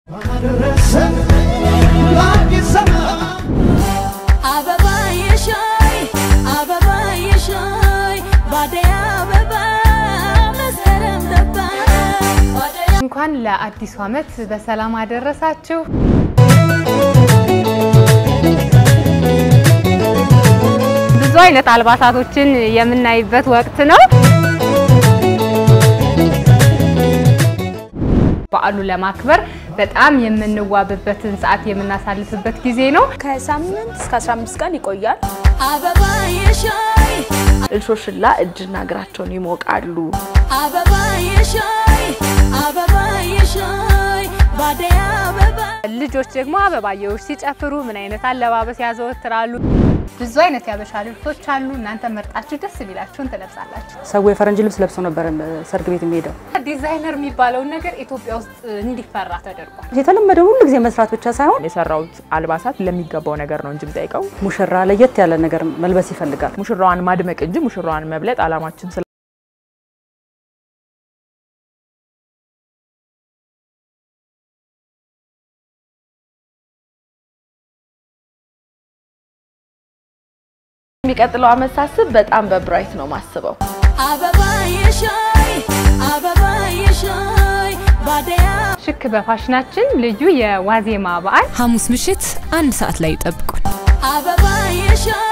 አደረሰን ለአዲስ ዘመን አበባ የሻይ አበባ የሻይ ባደይ አበባ መስከረም ገባ ባደይ እንኳን ለአዲሱ ዓመት በሰላም አደረሳችሁ። ብዙ አይነት አልባሳቶችን የምናይበት ወቅት ነው። በዓሉን ለማክበር በጣም የምንዋብበትን ሰዓት የምናሳልፍበት ጊዜ ነው። ከሳምንት እስከ 15 ቀን ይቆያል። አበባ የሻይ እልሾሽላ እጅና እግራቸውን ይሞቃሉ። አበባ የሻይ አበባ የሻይ ባደይ አበባ ልጆች ደግሞ አበባየዎች ሲጨፍሩ ምን አይነት አለባበስ ያዘወትራሉ? ብዙ አይነት ያበሻ ልብሶች አሉ። እናንተ መርጣችሁ ደስ የሚላችሁን ትለብሳላችሁ። ሰው የፈረንጅ ልብስ ለብሶ ነበር ሰርግ ቤት የሚሄደው። ዲዛይነር የሚባለውን ነገር ኢትዮጵያ ውስጥ እንዲፈራ ተደርጓል። የተለመደ ሁሉ ጊዜ መስራት ብቻ ሳይሆን የሰራውት አልባሳት ለሚገባው ነገር ነው እንጂ የምጠይቀው ሙሽራ ለየት ያለ ነገር መልበስ ይፈልጋል። ሙሽራዋን ማድመቅ እንጂ ሙሽራዋን መብለጥ አላማችን ስለ የሚቀጥለው አመት ሳስብ በጣም በብራይት ነው ማስበው። አበባ የሻይ አበባ የሻይ ባደይ ሽክ በፋሽናችን ልዩ የዋዜማ በዓል ሐሙስ ምሽት አንድ ሰዓት ላይ ይጠብቁን። አበባ የሻይ